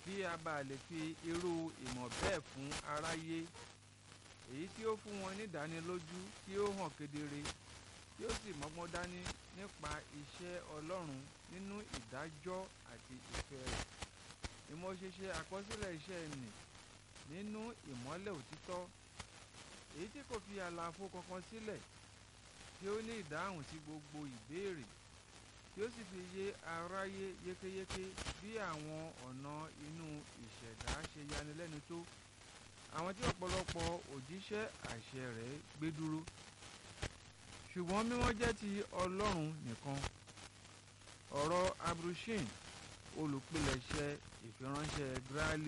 kí a bá lè fi irú ìmọ̀ bẹ́ẹ̀ fún aráyé èyí tí ó fún wọn nídánilójú tí ó hàn kedere tí ó sì mọ́gbọ́n dání nípa iṣẹ́ Ọlọ́run nínú ìdájọ́ àti ìfẹ́ rẹ̀ ìmọ̀ṣẹ̀ṣe àkọsílẹ̀ iṣẹ́ nì nínú ìmọ́lẹ̀ òtítọ́ èyí tí kò fi àlàfo kankan sílẹ̀ tí ó ní ìdáhùn sí gbogbo ìbéèrè tí ó sì fi yé aráyé yékéyéké bí àwọn ọ̀nà inú ìṣẹ̀dá ṣe yanilẹ́nu tó àwọn tí ọ̀pọ̀lọpọ̀ òjíṣẹ́ àṣẹ rẹ̀ gbé dúró ṣùgbọ́n mímọ́ jẹ́ ti Ọlọ́run nìkan ọ̀rọ̀ abrushin olùpilẹ̀ṣẹ̀ ìfiránṣẹ́ Gráàlì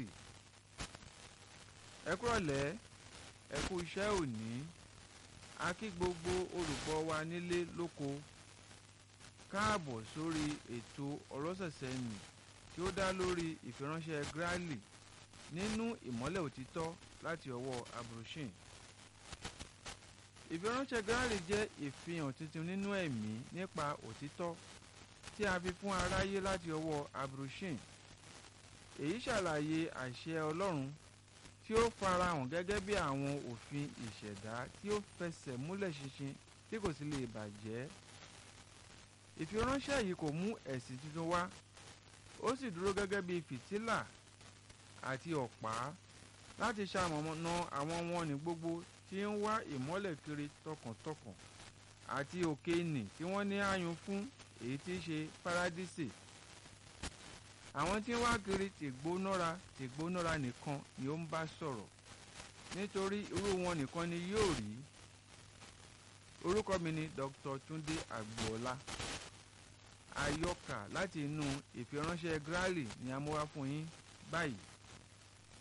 ẹ kúrọ̀lẹ́ ẹ kú iṣẹ́ òní a kí gbogbo olùgbọ́ wa nílé lóko káàbọ̀ sórí ètò ọlọ́sẹ̀sẹ̀ nì tí ó dá lórí ìfiránṣẹ́ Gráàlì nínú ìmọ́lẹ̀ òtítọ́ láti ọwọ́ abrushin ìfiránṣẹ́ Gráàlì jẹ́ ìfihàn tuntun nínú ẹ̀mí nípa òtítọ́ tí a fi fún aráyé láti ọwọ́ abrushin èyí ṣàlàyé àṣẹ Ọlọ́run tí ó farahàn gẹ́gẹ́ bí àwọn òfin ìṣẹ̀dá tí ó fẹsẹ̀ múlẹ̀ ṣinṣin tí kò sì lè bàjẹ́ ìfiránṣẹ́ yìí kò mú ẹ̀sìn tuntun wá ó sì dúró gẹ́gẹ́ bí fìtílà àti ọ̀pá láti ṣamọ̀nà àwọn wọn ní gbogbo tí ń wá ìmọ́lẹ̀ kiri tọkàntọkàn àti òkè nì tí wọ́n ní àyùn fún èyí tí í ṣe paradísè àwọn tí ń wá kiri tìgbónára tìgbónára nìkan ni ó ń bá sọ̀rọ̀ nítorí irú wọn nìkan ni yóò rí orúkọ mi ni Dr. Túndé Àgbọ̀ọ́lá àyọkà láti inú ìfiránṣẹ́ Gráàlì ni a mú wá fún yín báyìí